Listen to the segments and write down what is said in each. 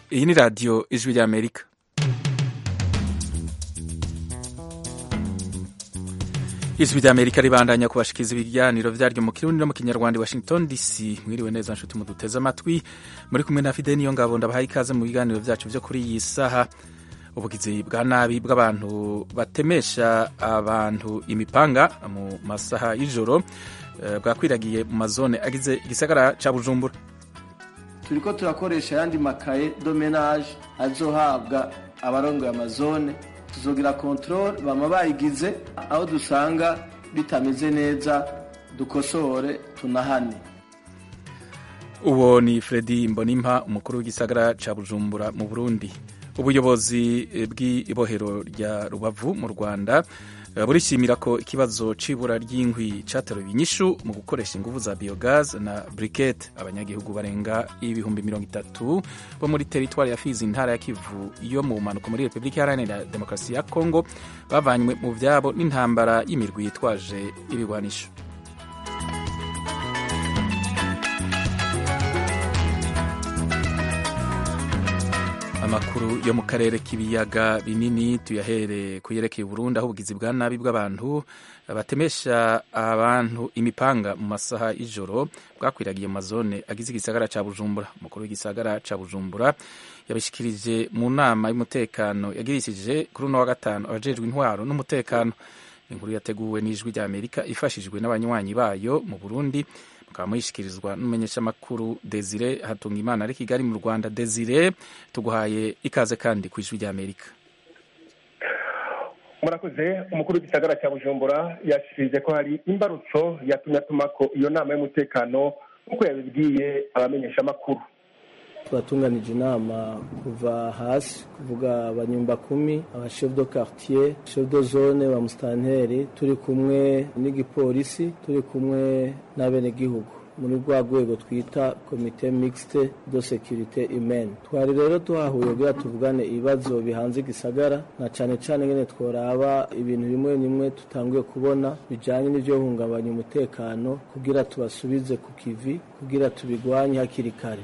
iyi ni radiyo ijwi ry'amerika ijwi ry'amerika ribandanya kubashikiriza ibiganiro vyaryo mu kirundi no mu kinyarwanda washington dc mwiriwe neza nshuti muduteze amatwi muri kumwe na fide niyo ngabo ndabahaye ikaze mu biganiro vyacu vyo kuri iyi saha ubugizi bwa nabi bw'abantu batemesha abantu imipanga mu masaha y'ijoro uh, bwakwiragiye mu mazone agize igisagara ca bujumbura turiko turakoresha ayandi makaye domenage azohabwa abarongoye amazone tuzogira controle bama bayigize aho dusanga bitameze neza dukosore tunahane uwo ni fredi mbonimpa umukuru w'igisagara ca bujumbura mu burundi ubuyobozi bw'ibohero rya rubavu mu rwanda burishimira ko ikibazo c'ibura ry'inkwi cateruye inyishu mu gukoresha inguvu za biogaz na briquette abanyagihugu barenga ibihumbi mirongo itatu bo muri teritwari ya fizi intara ya kivu yo mu mpanuka muri repubulika iharanira demokarasi ya kongo bavanywe mu vyabo n'intambara y'imirwi yitwaje ibigwanisho amakuru yo mu karere k'ibiyaga binini tuyahere kuyerekeye Burundi aho ubugizi bwa nabi bw'abantu batemesha abantu imipanga mu masaha y'ijoro bwakwiragiye mu mazone agize igisagara ca Bujumbura umukuru w'igisagara ca Bujumbura yabishikirije mu nama y'umutekano yagirishije kuri uno wa gatanu abajejwe intwaro n'umutekano inkuru yateguwe n'ijwi rya Amerika ifashijwe n'abanywanyi bayo mu Burundi mukaba muyishikirizwa n'umumenyeshamakuru Desire Hatungimana ari Kigali mu Rwanda Desire tuguhaye ikaze kandi ku ijwi rya Amerika murakoze umukuru w'igisagara cya bujumbura yashikirije ko hari imbarutso yatumye atumako iyo nama y'umutekano nk'uko yabibwiye abamenyeshamakuru twatunganije inama kuva hasi kuvuga abanyumba kumi abashef de quartier chef de zone ba musitanteri turi kumwe n'igipolisi turi kumwe n'abenegihugu muri rwa rwego twita komite mixte de securite humaine twari rero tuhahuye kugira tuvugane ibibazo bihanze igisagara na cane cane ngene tworaba ibintu bimwe bimwe tutanguye kubona bijanye n'ivyo hungabanya umutekano kugira tubasubize ku kivi kugira tubigwanye hakiri kare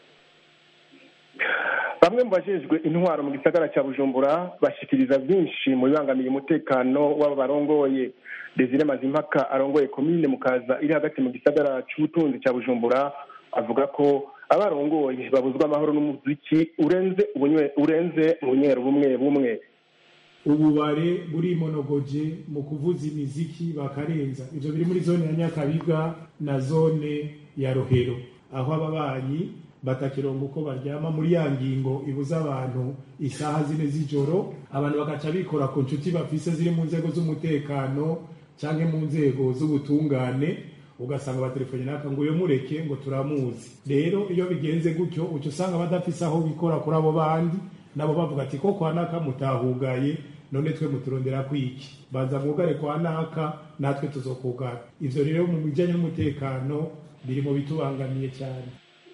bamwe mu bajejwe intwaro mu gisagara cya bujumbura bashikiriza byinshi mu bibangamiye umutekano w'abo barongoye desire mazimpaka arongoye komine mukaza iri hagati mu gisagara c'ubutunzi cya bujumbura avuga ko abarongoye babuzwa amahoro n'umuziki urenze urenze ubunywero bumwe bumwe ububare burimonogoje mu kuvuza imiziki bakarenza ivyo biri muri zone ya nyakabiga na zone ya rohero aho ababanyi batakirongo uko baryama muri ya ngingo ibuza abantu isaha zine z'ijoro abantu bagaca bikora ku nshuti bafise ziri mu nzego z'umutekano canke mu nzego z'ubutungane ugasanga batelefone naka ngo uyo mureke ngo turamuzi rero iyo bigenze gutyo uca usanga badafise aho bikora kuri abo bandi nabo bavuga ati ko kwa naka mutahugaye none twe muturondera kwiki baza mwugare kwa naka natwe tuzokugara ivyo rero mu bijanye n'umutekano biri mu bitubangamiye cyane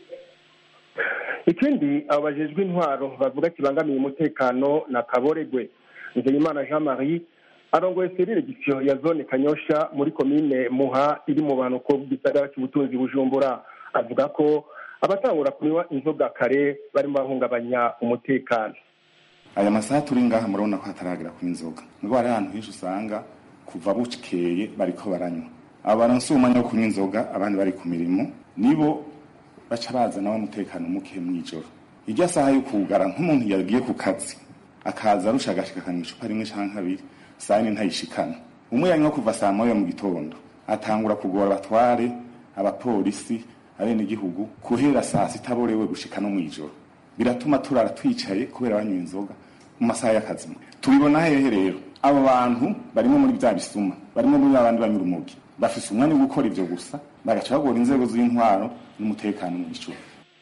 ikindi abo bajejwe intwaro bavuga kibangamiye umutekano na kaboregwe nzeyimana jean marie arongoye serire gisiyo ya zone kanyosha muri komine muha iri mu banuko bw'isagara cy'ubutunzi bujumbura avuga ko abatangura kunywa inzoga kare barimo bahungabanya umutekano aya masaha turi ngaha murabona ko hataragera ku inzoga nubwo hari ahantu henshi usanga kuva bukeye bariko baranywa abo baronse umwanya wo kunywa inzoga abandi bari ku mirimo nibo baca bazana umutekano muke mw'ijoro irya saha yo kugara nk'umuntu yagiye ku kazi akaza arusha agashika akanywa icupa rimwe canke abiri saa yine ntayishikana umwe yanywa kuva saa moya mu gitondo atangura kugora abatware abapolisi abenegihugu guhera saa sita aborewe gushika no mw'ijoro biratuma turara twicaye kubera banywa inzoga mu masaha y'akazi tubibona hehe rero abo bantu barimo muri bya bisuma barimo muri abandi banyura umugi bafise umwanya wo gukora ivyo gusa bagaca bagora inzego z'intwaro n'umutekano mu gicuku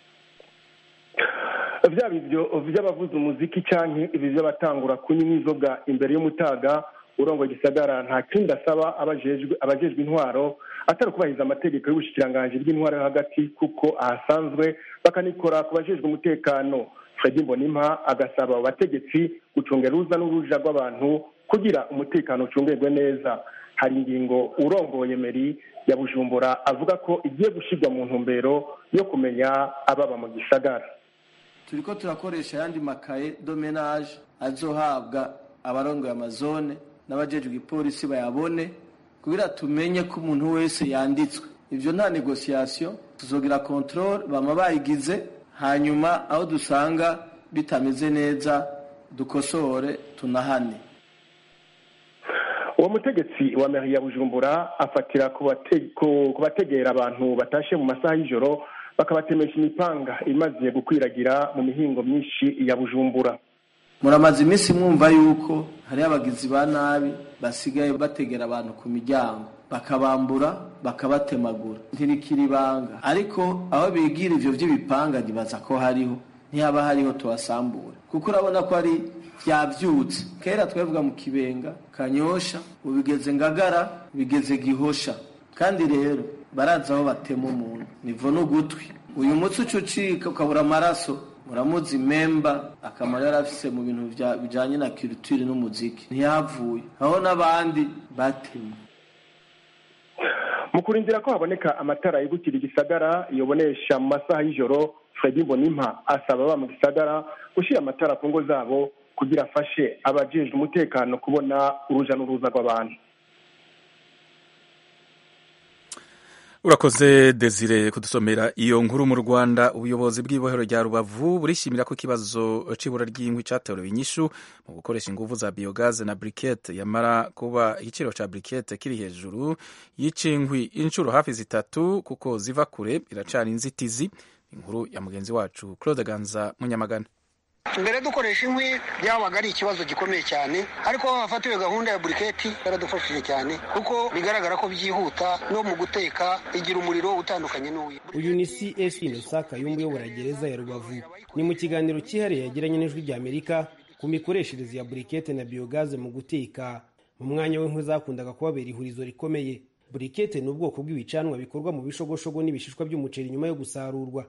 vyaba ivyo vy'abavuza umuziki canke ibi vy'abatangura kunywa inzoga imbere y'umutaga urongoye igisagara nta kindi asaba abajejwe abajejwe intwaro atari kubahiriza amategeko y'ubushikiranganji bw'intwaro yo hagati kuko ahasanzwe bakanikora ku bajejwe umutekano fredi mbonimpa agasaba abo bategetsi gucungera uruza n'uruja rw'abantu kugira umutekano ucungerwe neza hari ingingo urongoye meri ya bujumbura avuga ko igiye gushyirwa mu ntumbero yo kumenya ababa mu gisagara turiko turakoresha ayandi makaye domenage azohabwa abarongoye amazone n'abajejwe igipolisi bayabone kugira tumenye ko umuntu wese yanditswe ivyo nta negociation tuzogira controle bama bayigize hanyuma aho dusanga bitameze neza dukosore tunahane uwo mutegetsi wa meri ya bujumbura afatira ku bategera abantu batashe mu masaha y'ijoro bakabatemesha imipanga imaze gukwiragira mu mihingo myinshi ya bujumbura muramaze iminsi mwumva yuko hariho abagizi ba nabi basigaye bategera abantu ku miryango bakabambura bakabatemagura ntirikira ibanga ariko aho bigira ivyo vy'ibipanga ntibaza ko hariho ntihaba hariho tubasambura kuko urabona ko ari vyavyutse kera twavuga mu kibenga kanyosha ubigeze ngagara bigeze gihosha kandi rero barazi aho batema umuntu nivo n'ugutwi uyu mutsi uca ucika ukabura amaraso muramuzi memba akamaro yari afise mu bintu bijanye na culture n'umuziki ntiyavuye aho n'abandi batemwe mu kurindira ko haboneka amatara yibukira igisagara yobonesha mu masaha y'ijoro fredi mbonimpa asaba aba mu gisagara gushyira amatara ku ngo zabo kugira afashe abajejwe umutekano kubona uruja n'uruza rw'abantu urakoze desire kudusomera iyo nkuru mu rwanda ubuyobozi bw'ibohero rya rubavu burishimira ko ikibazo c'ibura ry'inkwi caterewe inyishu mu gukoresha inguvu za biogaze na brikete yamara kuba igiciro ca brikete kiri hejuru y'icinkwi inshuro hafi zitatu kuko ziva kure iracana inzitizi inkuru ya mugenzi wacu claude ganza munyamagana mbere dukoresha inkwi byabaga ari ikibazo gikomeye cyane ariko aho hafatiwe gahunda ya buriketi yaradufashije cyane kuko bigaragara ko byihuta no mu guteka igira umuriro utandukanye n'uwi uyu ni cs innocent kayumba uyobora gereza ya rubavu ni mu kiganiro cyihariye yagiranye n'ijwi rya amerika ku mikoreshereze ya burikete na biyogaze mu guteka mu mwanya w'inkwi zakundaga kubabera ihurizo rikomeye burikete ni ubwoko bw'ibicanwa bikorwa mu bishogoshogo n'ibishishwa by'umuceri nyuma yo gusarurwa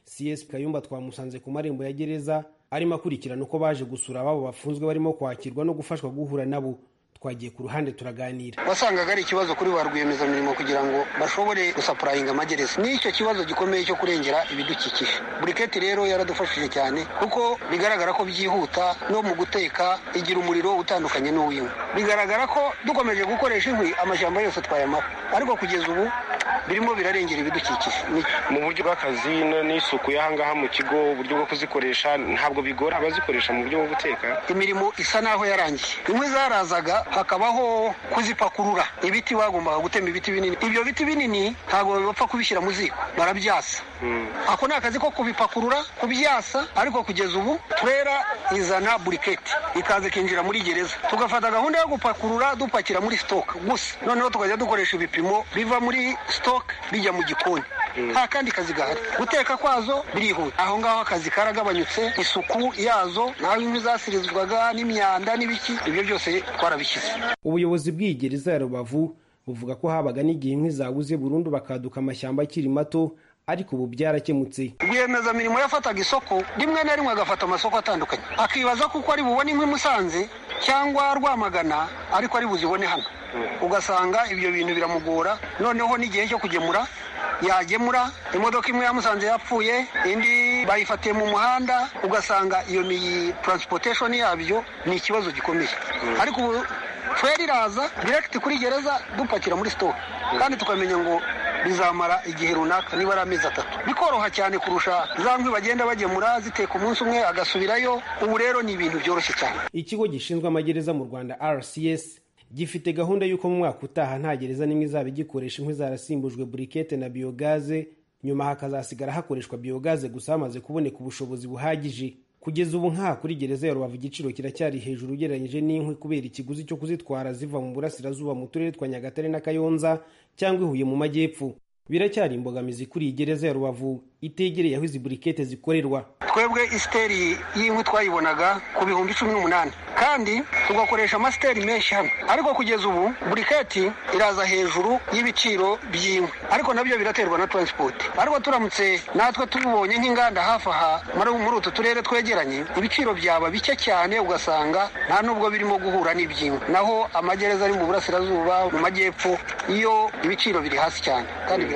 cs kayumba twamusanze ku marembo ya gereza arimo akurikirana uko baje gusura ababo bafunzwe barimo kwakirwa no gufashwa guhura nabo twagiye ku ruhande turaganira wasangaga ari ikibazo kuri ba rwiyemezamirimo kugira ngo bashobore gusapurayinga amagereza n'icyo kibazo gikomeye cyo kurengera ibidukikije buriketi rero yaradufashije cyane kuko bigaragara ko byihuta no mu guteka igira umuriro utandukanye n'uw'inkwi bigaragara ko dukomeje gukoresha inkwi amashyamba yose twayamara ariko kugeza ubu birimo birarengera ibidukikije mu buryo bw'akazi n'isuku y'ahangaha mu kigo uburyo bwo kuzikoresha ntabwo bigora abazikoresha mu buryo bwo guteka imirimo isa naho yarangiye inkwi zarazaga hakabaho kuzipakurura ibiti bagombaga gutema ibiti binini ibyo biti binini ntabwo bapfa kubishyira mu ziko barabyasa ako ni akazi ko kubipakurura kubyasa ariko kugeza ubu turera izana buriketi ikaza ikinjira muri gereza tugafata gahunda yo gupakurura dupakira muri sitoke gusa noneho tukajya dukoresha ibipimo biva muri sitoke bijya mu gikoni nta kandi kazi gahari guteka kwazo birihuta aho ngaho akazi karagabanyutse isuku yazo naho inkwi zasirizwaga n'imyanda n'ibiki ibyo byose twarabishyize ubuyobozi bw'iyi gereza ya rubavu buvuga ko habaga n'igihe inkwi zabuze burundu bakaduka amashyamba akiri mato ariko ubu byarakemutse rwiyemezamirimo yafataga isoko rimwe na rimwe agafata amasoko atandukanye akibaza kuko ari bubone inkwi musanze cyangwa rwamagana ariko ari buzibone hano ugasanga ibyo bintu biramugora noneho n'igihe cyo kugemura yagemura imodoka imwe yamusanze yapfuye indi bayifatiye mu muhanda ugasanga iyo ni transportation yabyo ni ikibazo gikomeye ariko ubu feri iraza direct kuri gereza dupakira muri sitoke kandi tukamenya ngo bizamara igihe runaka niba ari amezi atatu bikoroha cyane kurusha za nkwi bagenda bagemura ziteka umunsi umwe agasubirayo ubu rero ni ibintu byoroshye cyane ikigo gishinzwe amagereza mu rwanda rcs gifite gahunda y'uko mu mwaka utaha nta gereza n'imwe izaba igikoresha inkwi zarasimbujwe burikete na biyogaze nyuma hakazasigara hakoreshwa biyogaze gusa hamaze kuboneka ubushobozi buhagije kugeza ubu nka kuri gereza ya rubavu igiciro kiracyari hejuru ugereranyije n'inkwi kubera ikiguzi cyo kuzitwara ziva mu burasirazuba mu turere twa nyagatare na kayonza cyangwa ihuye mu majyepfo biracyari imbogamizi kuri iyi gereza ya rubavu itegereye aho izi burikete zikorerwa twebwe isiteri y'inkwi twayibonaga ku bihumbi cumi n'umunani kandi tugakoresha amasiteri menshi hano ariko kugeza ubu buriketi iraza hejuru y'ibiciro by'inkwi ariko nabyo biraterwa na taransipoti ariko turamutse natwe tubonye nk'inganda hafi aha muri utu turere twegeranye ibiciro byaba bike cyane ugasanga nta nubwo birimo guhura n'iby'inkwi naho amagereza ari mu burasirazuba mu majyepfo iyo ibiciro biri hasi cyane kandi birafasha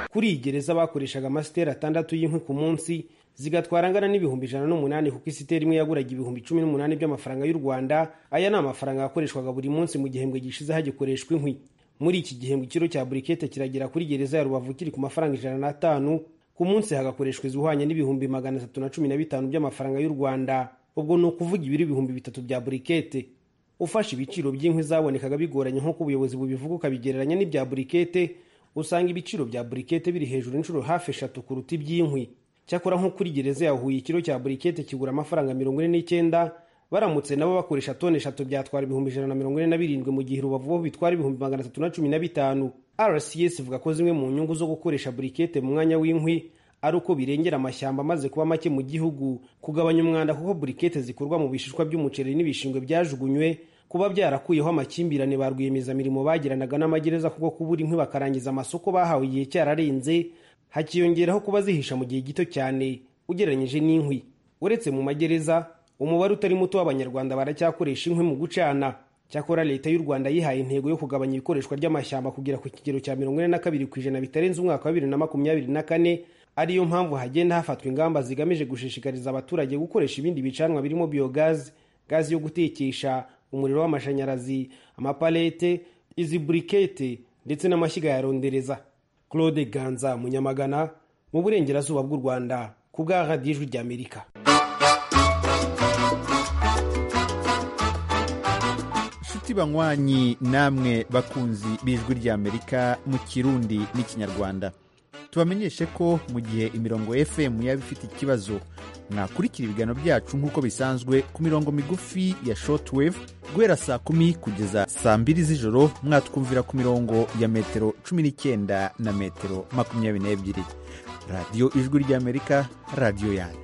kuri iyi gereza bakoreshaga amasiteri atandatu y'inkwi ku munsi zigatwara angana n'ibihumbi ijana n'umunani kuko isiteri imwe yaguraga ibihumbi cumi n'umunani by'amafaranga y'u rwanda aya ni amafaranga yakoreshwaga buri munsi mu gihembwe gishize hagikoreshwa inkwi muri iki gihembwe ikiro cya burikete kiragera kuri gereza ya rubavu kiri ku mafaranga ijana n'atanu ku munsi hagakoreshwa izihwanye n'ibihumbi magana atatu na cumi na bitanu by'amafaranga y'u rwanda ubwo ni ukuvuga ibiro ibihumbi bitatu bya burikete ufashe ibiciro by'inkwi zabonekaga bigoranye nk'uko ubuyobozi bubivuga ukabigereranya n'ibya burikete usanga ibiciro bya burikete biri hejuru inshuro hafi eshatu kuruta iby'inkwi cyakora nko kuri gereza ya huye ikiro cya burikete kigura amafaranga mirongo ine n'icyenda baramutse nabo bakoresha toni eshatu byatwara ibihumbi ijana na mirongo ine na birindwi mu gihe rubavu bo bitwara ibihumbi magana atatu na cumi na bitanu rcs ivuga ko zimwe mu nyungu zo gukoresha burikete mu mwanya w'inkwi ari uko birengera amashyamba amaze kuba make mu gihugu kugabanya umwanda kuko burikete zikorwa mu bishishwa by'umuceri n'ibishingwe byajugunywe kuba byarakuyeho amakimbirane ba rwiyemezamirimo bagiranaga n'amagereza kuko kubura inkwi bakarangiza amasoko bahawe igihe cyararenze hakiyongeraho kuba zihisha mu gihe gito cyane ugereranyije n'inkwi uretse mu magereza umubare utari muto w'abanyarwanda baracyakoresha inkwi mu gucana cyakora leta y'u rwanda yihaye intego yo kugabanya ikoreshwa ry'amashyamba kugera ku kigero cya mirongo ine na kabiri ku ijana bitarenze umwaka wa bibiri na makumyabiri na kane ariyo mpamvu hagenda hafatwa ingamba zigamije gushishikariza abaturage gukoresha ibindi bicanwa birimo biyogazi gazi yo gutekesha umuriro w'amashanyarazi amapalete izi burikete ndetse n'amashyiga ya rondereza claude ganza munyamagana mu burengerazuba bw'u rwanda ku bwa radiyo ijwi ry'amerika inshuti banywanyi namwe bakunzi b'ijwi ry'amerika mu kirundi n'ikinyarwanda tubamenyeshe ko mu gihe imirongo fm yaba ifite ikibazo mwakurikira ibiganiro byacu nk'uko bisanzwe ku mirongo migufi ya shortwave guhera saa kumi kugeza saa mbiri z'ijoro mwatwumvira ku mirongo ya metero cumi n'icyenda na metero makumyabiri n'ebyiri radiyo ijwi ry'amerika radiyo yanyu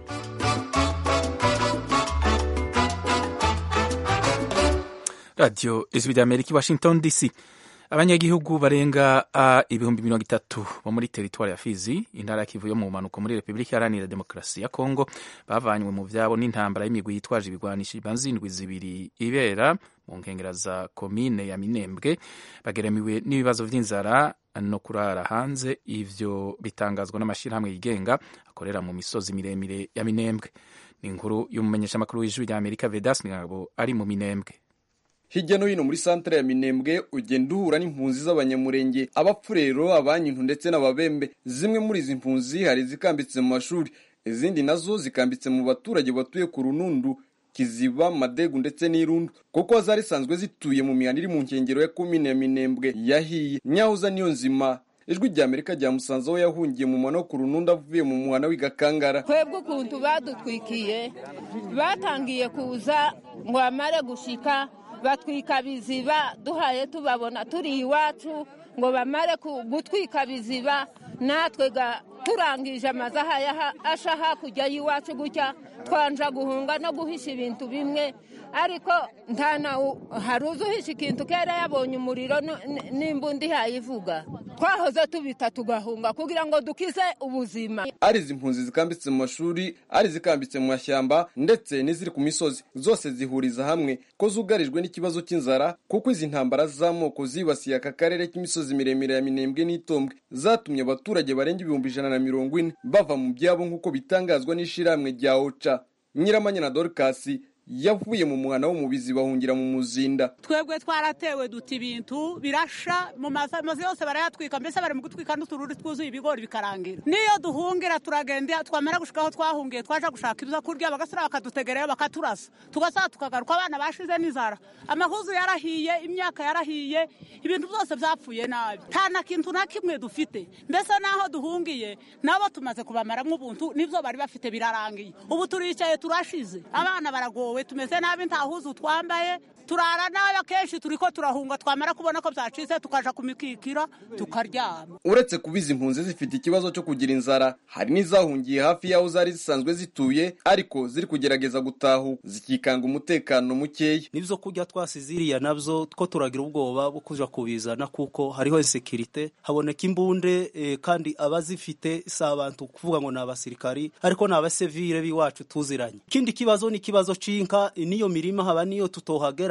radiyo ijwi ry'amerika i washington dc abanyagihugu barenga uh, ibihumbi mirongo itatu bo muri teritwari ya fizi intara ya kivu yo mu mpanuka muri repubulika iharanira demokarasi ya kongo bavanywe mu vyabo n'intambara y'imigwi yitwaje ibigwanisho ibanza indwi zibiri ibera mu nkengera za komine ya minembwe bageramiwe n'ibibazo vy'inzara no kurara hanze ivyo bitangazwa n'amashirahamwe yigenga akorera mu misozi miremire ya minembwe ni inkuru y'umumenyeshamakuru w'ijwi rya amerika vedas ngabo ari mu minembwe hirya no hino muri santere ya minembwe ugenda uhura n'impunzi z'abanyamurenge abapfurero abanyintu ndetse n'ababembe zimwe muri izi mpunzi hari izikambitse mu mashuri izindi nazo zikambitse mu baturage batuye ku runundu kiziba madegu ndetse n'irundu kuko zari zisanzwe zituye mu mihanda iri mu nkengero ya komine ya minembwe yahiye nyahoza niyo nzima ijwi rya amerika ryamusanze aho yahungiye mu mwana wo ku runundu avuye mu muhana w'igakangara twebwe ukuntu badutwikiye batangiye kuza ngo bamare gushika batwika biziba duhaye tubabona turi iwacu ngo bamare gutwika biziba natwe turangije amazu asha hakurya y'iwacu gutya twanja guhunga no guhisha ibintu bimwe ariko nta nawe hari uzi uhisha ikintu kera yabonye umuriro n'imbunda ihayivuga twahoze tubita tugahunga kugira ngo dukize ubuzima ari izi mpunzi zikambitse mu mashuri ari izikambitse mu mashyamba ndetse n'iziri ku misozi zose zihuriza hamwe ko zugarijwe n'ikibazo cy'inzara kuko izi ntambara z'amoko zibasiye aka karere k'imisozi miremire ya minembwe n'itombwe zatumye abaturage barenga ibihumbi ijana na mirongo ine bava mu byabo nk'uko bitangazwa n'ishyirahamwe rya oca nyiramanya na dorikasi yavuye mu muhana w'umubizi bahungira mu muzinda twebwe twaratewe duta ibintu birasha mu mazu yose barayatwika mbese bari mu gutwika n'utururi twuzuye ibigori bikarangira niyo duhungira turagenda twamara gushika aho twahungiye twaje gushaka ibyo kurya bagasura bakadutegereyo bakaturasa tugasaba tukagaruka abana bashize n'inzara amahuzu yarahiye imyaka yarahiye ibintu byose byapfuye nabi nta na kintu na kimwe dufite mbese n'aho duhungiye nabo tumaze kubamaramo ubuntu nibyo bari bafite birarangiye ubu turicaye turashize abana baragowe tumeze nabi nta huzu twambaye turara nabi akenshi turi ko turahunga twamara kubona ko byacitse tukaja ku mikikiro tukaryama uretse kuba izi mpunzi zifite ikibazo cyo kugira inzara hari n'izahungiye hafi y'aho zari zisanzwe zituye ariko ziri kugerageza gutahu zikikanga umutekano mukeya n'ibyo kurya twasize iriya nabyo two turagira ubwoba bwo kuja kubizana kuko hariho insekirite haboneka imbunde eh, kandi abazifite si abantu kuvuga ngo ni abasirikari ariko ni abasivile b'iwacu tuziranye ikindi kibazo ni ikibazo c'inka n'iyo mirima haba niyo tutohagera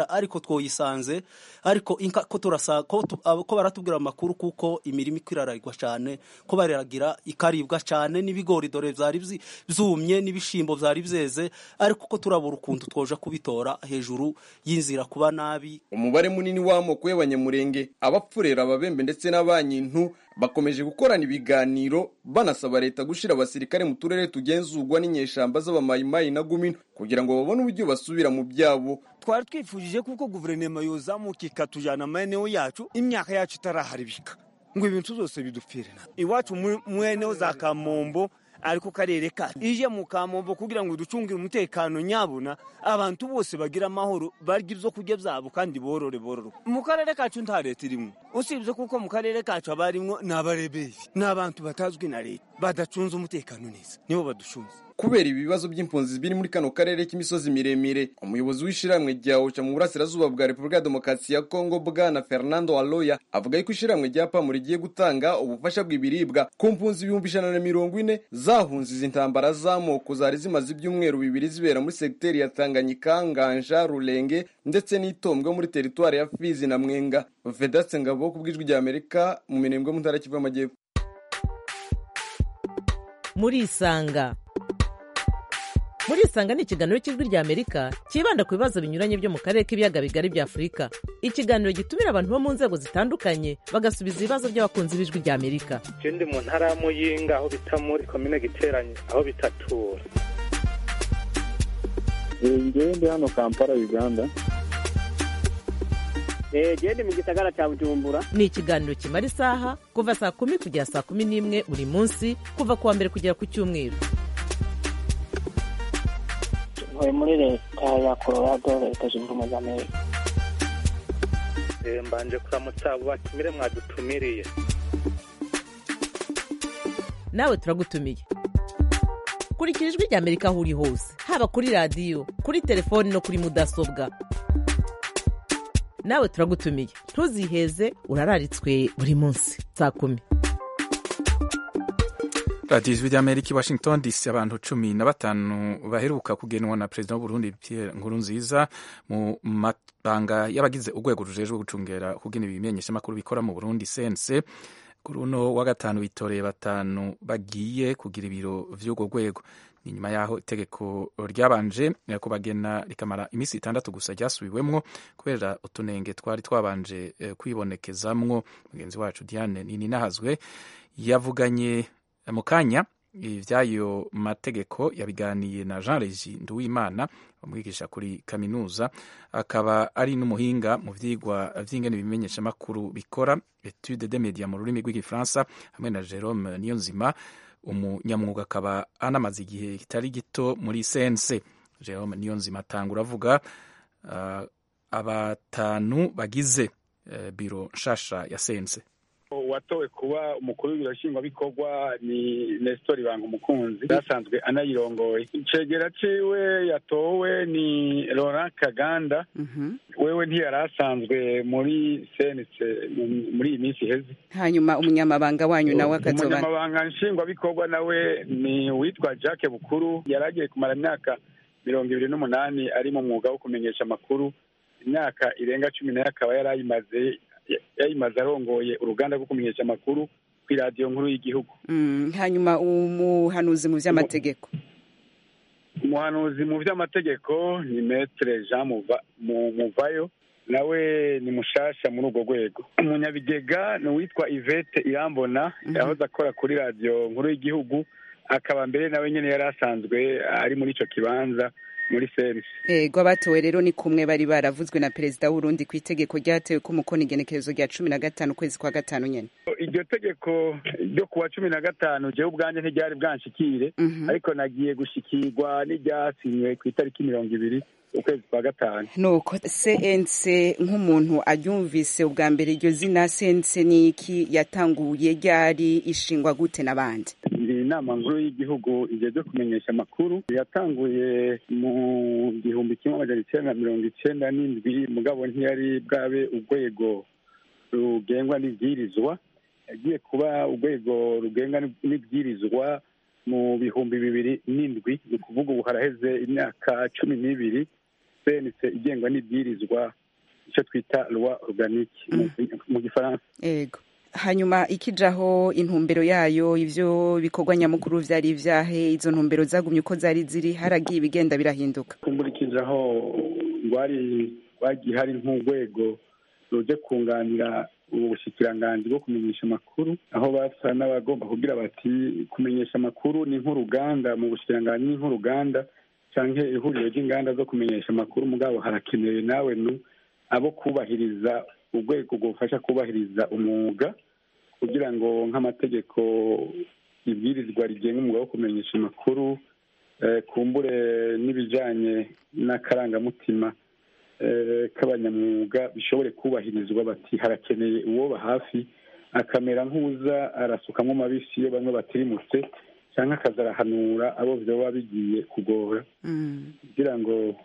kera ariko twoyisanze ariko inka ko turasa ko, tu, abo- ko baratubwira amakuru kuko imirimo ikiraragwa cyane ko bariragira ikaribwa cyane n'ibigori dore byari bzi- byumye n'ibishimbo byari byeze ariko ko turabura ukuntu twoja kubitora hejuru y'inzira kuba nabi umubare munini w'amoko y'abanyamurenge abapfurera ababembe ndetse n'abanyintu bakomeje gukorana ibiganiro banasaba leta gushyira abasirikare mu turere tugenzurwa n'inyeshamba z'abamayimayi na gumino kugira ngo babone uburyo basubira mu byabo twari twifujije kuko guverinoma yozamuka ikatujyana amaeneo yacu imyaka yacu itaraharibika ngo ibintu byose bidupfire iwacu mu- mweneho za kamombo ari ku karere kacu ije mu kamombo kugira ngo ducungire umutekano nyabuna abantu bose bagira amahoro barya ibyo kurya byabo kandi borore borore mu karere kacu nta leta irimo usibye kuko mu karere kacu haba harimo ni abareberi ni abantu batazwi na leta badacunze umutekano neza nibo baducunze kubera ibibazo by'impunzi biri muri kano karere k'imisozi miremire umuyobozi w'ishyirahamwe rya oca mu burasirazuba bwa repubulika ya demokarasi ya kongo bwana fernando aloya avuga yuko ishyirahamwe rya pamu rigiye gutanga ubufasha bw'ibiribwa ku mpunzi ibihumbi ijana na mirongo ine zahunze izi ntambara z'amoko zari zimaze ibyumweru bibiri zibera muri segiteri ya tanganyika nganja rurenge ndetse n'itombwe muri teritwari ya fizi na mwenga vedatse ngabo ku bw'ijwi rya amerika mu mirembwe mu ntara kivu y'amajyepfo murisanga murisanga ni ikiganiro cy'ijwi rya amerika cyibanda ku bibazo binyuranye byo mu karere k'ibiyaga bigari bya afurika ikiganiro gitumira abantu bo mu nzego zitandukanye bagasubiza ibibazo by'abakunzi b'ijwi rya amerika je ndi mu ntara ya muyinga aho bita muri komine giteranye aho bitatura ngewe ndi hano kampala uganda genda mu gisagara cya bujumbura ni ikiganiro kimara isaha kuva saa kumi kugera saa kumi n'imwe buri munsi kuva ku wa mbere kugera ku cyumweru ntuye muri leta ya colorado leta zunze ubumwe za amerika Eh, mbanje kuramutsa abo batumire mwadutumiriye nawe turagutumiye kurikira ijwi rya amerika aho uri hose haba kuri radiyo kuri telefoni no kuri mudasobwa nawe turagutumiye ntuziheze urararitswe buri munsi saa kumi radiyo ijwi ry'amerika i washington dc abantu cumi na batanu baheruka kugenwa na perezida w'uburundi pierre nkurunziza mu mabanga y'abagize urwego rujejwe gucungera kugena ibimenyeshamakuru bikora mu burundi sense kuri uno wa gatanu bitoreye batanu bagiye kugira ibiro vy'urwo rwego ni nyuma y'aho itegeko ryabanje kubagena rikamara iminsi itandatu gusa ryasubiwemwo kubera utunenge twari twabanje eh, kwibonekezamwo mugenzi wacu diane nininahazwe yavuganye mu kanya iby'ayo mategeko yabiganiye na jean regi nduwimana umwigisha kuri kaminuza akaba ari n'umuhinga mu byigwa by'ingene ibimenyeshamakuru bikora etude de media mu rurimi rw'igifaransa hamwe na jerome niyonzima umunyamwuga akaba anamaze igihe kitari gito muri sense jerome niyonzima atangura avuga uh, abatanu bagize uh, biro nshasha ya sense watowe kuba umukuru w'ibiro nshingwabikorwa ni nestor ibanga umukunzi yasanzwe anayirongoye icegera ciwe yatowe ni laurent kaganda wewe ntiyari asanzwe muri senetse muri iyi minsi iheze hanyuma umunyamabanga wanyu nawe akazoba umunyamabanga nshingwabikorwa nawe ni uwitwa jacques bukuru yari agiye kumara imyaka mirongo ibiri n'umunani ari mu mwuga wo kumenyesha amakuru imyaka irenga cumi nayo akaba yari ayimaze yayimaze arongoye uruganda rwo kumenyesha amakuru ku iradiyo nkuru y'igihugu Mm, hanyuma umuhanuzi mu by'amategeko umuhanuzi mu by'amategeko ni metere jean Muva- Mu- muvayo nawe ni mushasha muri urwo rwego umunyabigega ni uwitwa ivete irambona yahoze akora kuri radiyo nkuru y'igihugu akaba mbere nawe nyine yari asanzwe ari muri icyo kibanza muri sense ego abatowe rero ni kumwe bari baravuzwe na perezida w'urundi ku itegeko ryatewe ko umukono igenekerezo rya cumi na gatanu ukwezi kwa gatanu nyene iryo tegeko ryo kuwa cumi na gatanu jewe ubwanjye ntiryari bwanshikire ariko nagiye gushikirwa n'iryasinywe ku itariki mirongo ibiri ukwezi kwa gatanu nuko cnc nk'umuntu aryumvise ubwa mbere iryo zina cnc ni iki yatanguye ryari ishingwa gute n'abandi ni inama nkuru y'igihugu igeze kumenyesha amakuru yatanguye mu gihumbi kimwe amajana icyenda na mirongo icyenda n'indwi mugabo ntiyari bwabe urwego rugengwa n'ibwirizwa yagiye kuba urwego rugengwa n'ibwirizwa mu bihumbi bibiri n'indwi ni ukuvuga ubu haraheze imyaka cumi n'ibiri sense igengwa n'ibwirizwa icyo twita loi organique mu- mu gifaransa ego hanyuma ikijaho intumbero yayo ivyo bikorwa nyamukuru vyari ivyahe izo ntumbero zagumye uko zari ziri haragiye ibigenda birahinduka kumburikije aho rwari rwagiye hari nk'urwego ruje kunganira ubu bushikiranganji bwo kumenyesha amakuru aho basa n'abagomba kugira bati kumenyesha amakuru ni nk'uruganda mu bushikiranganji ni nk'uruganda canke ihuriro ry'inganda zo kumenyesha amakuru mugabo harakenewe nawe nu abo kubahiriza urwego rwufasha kubahiriza umwuga kugira ngo nk'amategeko ibwirizwa rigenga umwuga wo kumenyesha amakuru eh, kumbure n'ibijanye n'akarangamutima eh, k'abanyamwuga bishobore kubahirizwa bati harakeneye uwoba hafi akamera nk'uza arasukamwo amabisi iyo bamwe batirimutse cyangwa akaza arahanura abo vyoba bigiye kugora kugira ngo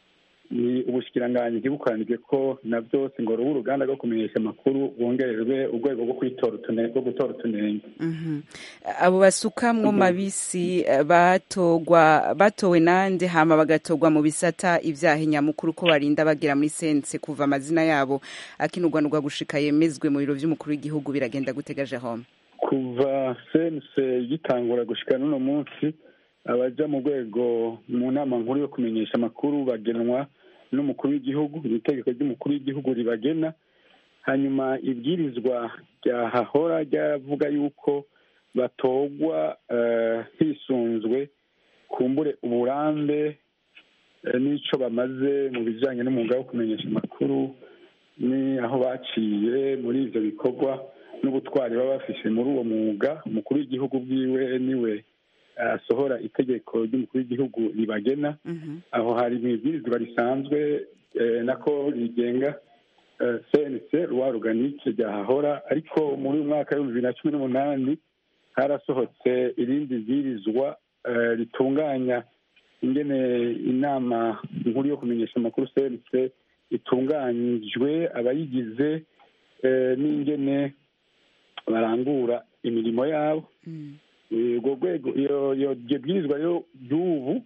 ni ubushikiranganji ntibukoranirwe ko na byose ngo rube uruganda rwo kumenyesha amakuru bongererwe urwego rwo kwitora utunenge rwo gutora utunenge Mhm. abo basukamwo mabisi eh, batogwa batowe nande hama bagatogwa mu bisata ivyaha nyamukuru ko barinda bagera muri sense kuva amazina yabo akinurwanurwa gushika yemezwe mu biro vy'umukuru w'igihugu biragenda gutegaje home kuva sense gitangura gushika n'uno munsi abaja mu rwego mu nama nkuru yo kumenyesha amakuru bagenwa n'umukuru w'igihugu iri tegeko ry'umukuru w'igihugu ribagena hanyuma ibwirizwa ryahahora ryavuga yuko batogwa eh, hisunzwe kumbure uburambe eh, n'ico bamaze mu bijanye n'umwuga wo kumenyesha amakuru ni aho baciye muri ivyo bikorwa n'ubutwari baba bafise muri uwo mwuga umukuru w'igihugu bwiwe niwe asohora itegeko ry'umukuru w'igihugu ribagena aho hari mu ibwirizwa risanzwe eh, nako rigenga eh, cnc rwa organique ryahahora ariko muri uyu mwaka w'ibihumbi bibiri na cumi n'umunani harasohotse irindi bwirizwa eh, ritunganya ingene inama nkuru yo kumenyesha amakuru cnc itunganyijwe abayigize eh, n'ingene barangura imirimo yabo urwo rwego iyo iyo iryo bwirizwa rero ry'ubu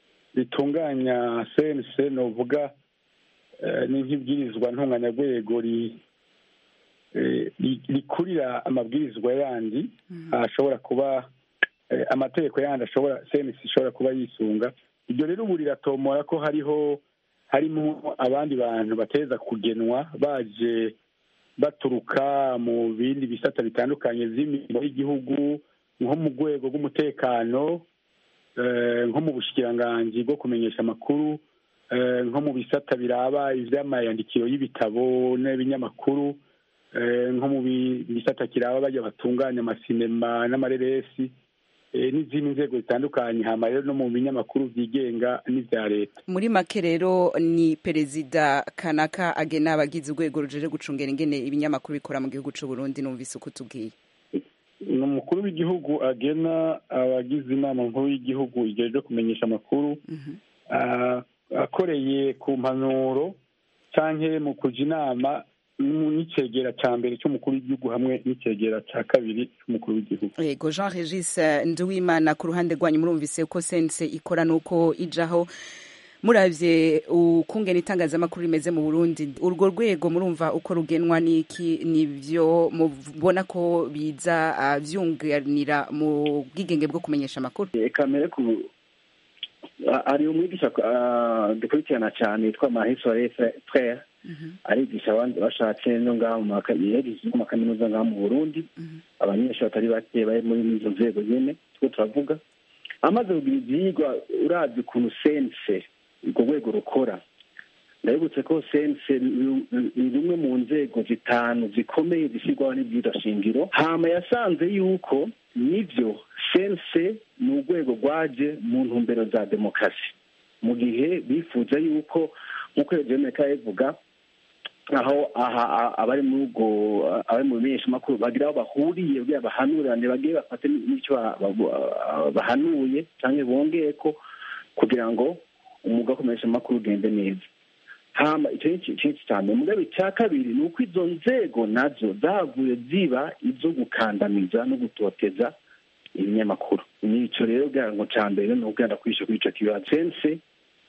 ritunganya cnc novuga eh, ni nk'ibwirizwa ntunganyarwego ri- eh, ri- rikurira amabwirizwa yandi ashobora kuba eh, amategeko yandi ashobora cnc ishobora kuba yisunga iryo rero ubu riratomora ko hariho harimo abandi bantu bateza kugenwa baje baturuka mu bindi bisata bitandukanye vy'imirimo y'igihugu nko mu rwego rw'umutekano eh, nko mu bushikiranganji bwo kumenyesha amakuru eh, nko mu bisata biraba ivy'amayandikiro y'ibitabo n'ibinyamakuru eh, nko mu bi- bisata kiraba bajya batunganya amasinema n'amareresi eh, n'izindi nzego zitandukanye hama rero no mu binyamakuru vyigenga n'ivya leta muri make rero ni perezida kanaka agena abagize urwego rujeje gucungera ingene ibinyamakuru bikora mu gihugu c'u Burundi numvise uko tubwiye ni umukuru w'igihugu agena abagize inama nkuru y'igihugu ijejwe kumenyesha amakuru ah, akoreye ku mpanuro canke mu kuja inama mu- n'icegera ca mbere c'umukuru w'igihugu hamwe n'icegera ca kabiri c'umukuru w'igihugu yego jean regis eh, nduwimana ku ruhande rwanyu murumvise ko sense ikora nuko ijaho muravye ukungena itangazamakuru rimeze mu burundi urwo rwego murumva uko rugenwa n'iki nivyo mubona ko biza ah, vyunganira mu bwigenge bwo kumenyesha amakuru kamere ku a- hari umwigisha ah, dukurikirana cyane yitwa mahisore frere arigisha abandi bashatse no ngaha mu maka- yagize no mu makaminuza ngaha mu burundi abanyeshuri batari bake bari muri izo nzego nyene two turavuga amaze kugira ivyigwa uravye ukuntu sense urwo rwego rukora ndabibutse ko sense ru- ru- ni rumwe mu nzego zitanu zikomeye zishyirwaho n'ibwirizwa shingiro hama yasanze yuko nivyo sense ni urwego rwaje mu ntumbero za demokarasi mu gihe bifuza yuko nk'uko jenereka yabivuga aho aha a- abari muri ubwo abari mu bimenyeshamakuru bagira aho bahuriye kugira bahanurane bagiye bafate n'icyo ba- ba- bahanuye cyangwa bongeye ko kugira ngo umwuga wo kumenyesha amakuru ugende neza hama icyo ni ikintu cya mbere mugabe icya kabiri ni uko izo nzego nazo zavuye ziba izo gukandamiza no gutoteza ibinyamakuru ni icyo rero kugira ngo cya mbere ni ukugenda kwishyura kuri icyo kibazo sense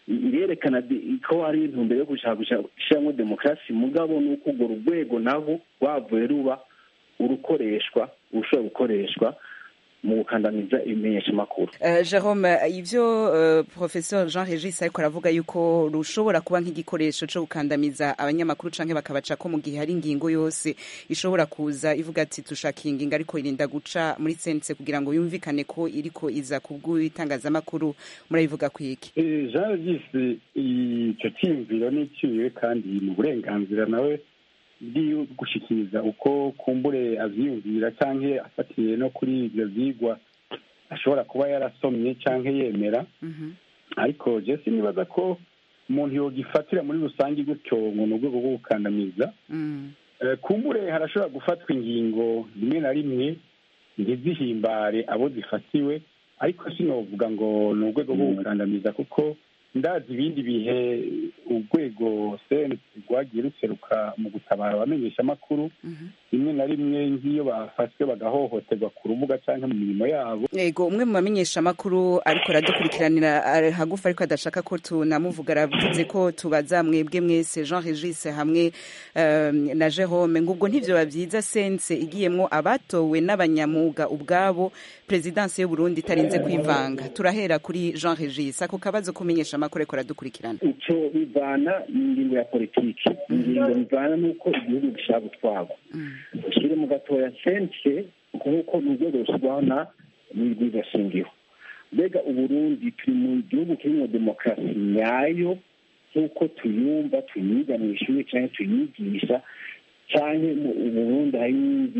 irerekana ko hari intumbero yo gushaka gushyiramo demokarasi mugabo ni uko urwo rwego nabo rwavuye ruba urukoreshwa urushobora gukoreshwa mu gukandamiza ibimenyeshamakuru jerome ibyo professeur jean regis ariko aravuga yuko rushobora kuba nk'igikoresho cyo gukandamiza abanyamakuru cyangwa bakabaca ko mu gihe hari ingingo yose ishobora kuza ivuga ati dushaka iyi ngingo ariko irinda guca muri sense kugira ngo yumvikane ko iriko iza ku bw'itangazamakuru murabivuga ku iki jean regis icyo cyiyumviro ni icyuye kandi ni uburenganzira nawe bw'iyo gushyikiriza uko kumbure abyiyumvira cyangwa afatiye no kuri ibyo byigwa ashobora kuba yarasomye cyangwa yemera ariko jesi nibaza ko umuntu yogifatira muri rusange gutyo ngo ni urwego rwo gukandamiza kumbure harashobora gufatwa ingingo rimwe na rimwe ntizihimbare abo zifatiwe ariko sinovuga ngo ni urwego rwo gukandamiza kuko ndazi ibindi bihe urwego senesi rwagiye ruseruka mu gutabara abamenyeshamakuru rimwe na rimwe nk'iyo bafashwe bagahohoterwa ku rubuga cyangwa mu mirimo yabo yego umwe mu bamenyeshamakuru ariko aradukurikiranira hagufi ariko adashaka ko tunamuvuga aravuze ko tubaza mwebwe mwese jean regis hamwe na jerome ngo ubwo ntibyo byiza sense igiyemo abatowe n'abanyamuga ubwabo perezidansi y'uburundi itarinze kwivanga turahera kuri jean regis ako kabazo kumenyesha amakuru ariko aradukurikirana icyo bivana n'ingingo ya politiki ingingo bivana n'uko igihugu gishaka gutwarwa ushyire mu gatoya sense kuko ni urwego rushyirwaho na n'urw'igashingiro mbega uburundi turi mu gihugu kirimo demokarasi nyayo nk'uko tuyumva tuyiga mu ishuri cyangwa tuyigisha cyangwa mu burundi hari n'indi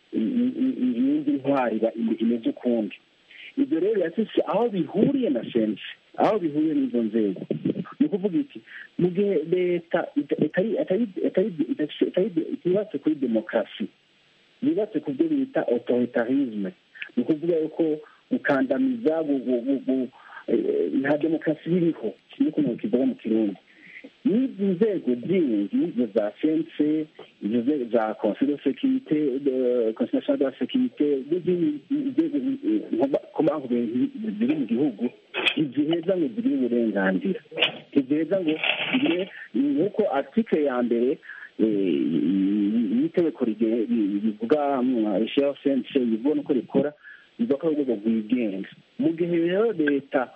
iyindi ntwari imeze ukundi ibyo rero yasise aho bihuriye na sense aho bihuriye n'izo nzego ni ukuvuga iki mu gihe leta itubatse kuri demokarasi yubatse ku byo bita otoritarisme ni ukuvuga yuko gukandamiza nta demokarasi iriho kimwe ku muntu kivuga mu kirundi n'izi nzego zindi izo za sense izo za conseil de sécurité conseil national de la sécurité n'izindi nzego komanku ziri mu gihugu ntiziheza ngo zigire uburenganzira ntiziheza ngo zigire nk'uko article ya mbere y'itegeko rivuga rishyiraho sense rivuga n'uko rikora bivuga ko ari urwego rwigenga mu gihe rero leta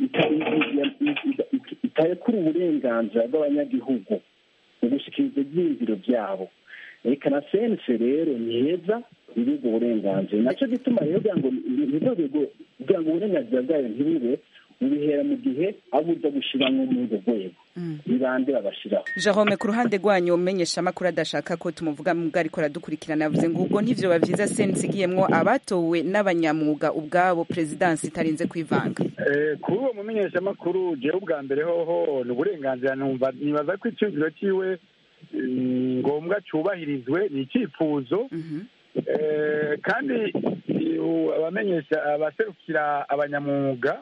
itarekura uburenganzira bw'abanyagihugu mu gushyikiriza ibyiyumviro byabo reka na sense rero ni heza ibigo uburenganzira nacyo gituma rero kugira ngo kugira ngo uburenganzira bwayo ntibube bubihera mu gihe abo uza gushyiramo muri urwo rwego bibande babashyiraho jerome ku ruhande rwanyu umenyesha amakuru adashaka ko tumuvuga mubwo ariko aradukurikirana yavuze ngo ubwo ntivyo bavyiza sense igiyemwo abatowe n'abanyamwuga ubwabo perezidansi itarinze kwivanga kuri uwo mumenyeshamakuru jewe ubwa mbere hoho ni uburenganzira numva nibaza ko icyumviro ciwe ngombwa cyubahirizwe ni icyifuzo kandi abamenyesha abaserukira abanyamwuga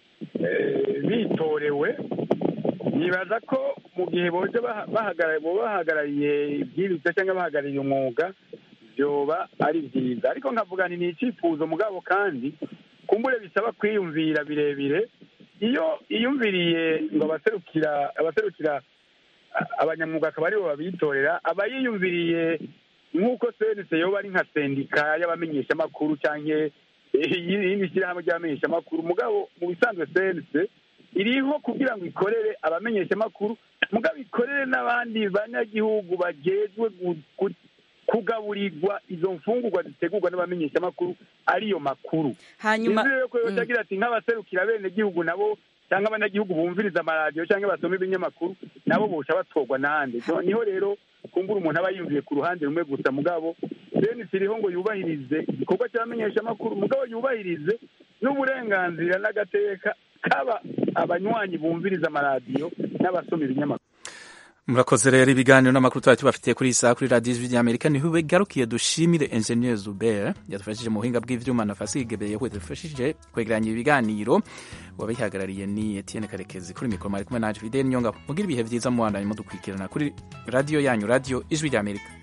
bitorewe nibaza ko mu gihe boje bahagarariye ibyirizwa cyangwa bahagarariye umwuga byoba ari byiza ariko nkavuga ni icyifuzo mugabo kandi kumbure bisaba kwiyumvira birebire iyo iyumviriye ngo abaserukira abaserukira abanyamwuga akaba aribo babitorera aba yiyumviriye nk'uko senise yoba ari nka sendika y'abamenyeshamakuru cyangwa iyindi shyirahamwe ry'abamenyeshamakuru mugabo mu bisanzwe senise iriho kugira ngo ikorere abamenyeshamakuru mugabo ikorere n'abandi banyagihugu bagejwe kugaburirwa izo mfungurwa zitegurwa n'abamenyeshamakuru ariyo makuru hanyuma rero ko yotagira ati nk'abaserukira bene gihugu nabo cyangwa abanyagihugu bumviriza amaradiyo cyangwa basoma ibinyamakuru nabo bosha batorwa n'ahandi niho rero kumbura umuntu aba yumviye ku ruhande rumwe gusa mugabo senisi iriho ngo yubahirize igikorwa cy'abamenyeshamakuru mugabo yubahirize n'uburenganzira n'agateka kaba abanywanyi bumviriza amaradiyo n'abasoma ibinyamakuru murakoze rero ibiganiro n'amakuru twari tubafitiye kuri iyi saha kuri radiyo ijwi ry'amerika niho bigarukiye dushimire enjeniyeri zubere yadufashije mu buhinga bw'ivyuma na fasigebeye we dufashije kwegeranya ibiganiro wabihagarariye ni etienne karekezi kuri mikoro mwari kumwe nanje fideli nyonga mugira ibihe vyiza muwandanye mudukurikirana kuri radiyo yanyu radiyo ijwi ry'amerika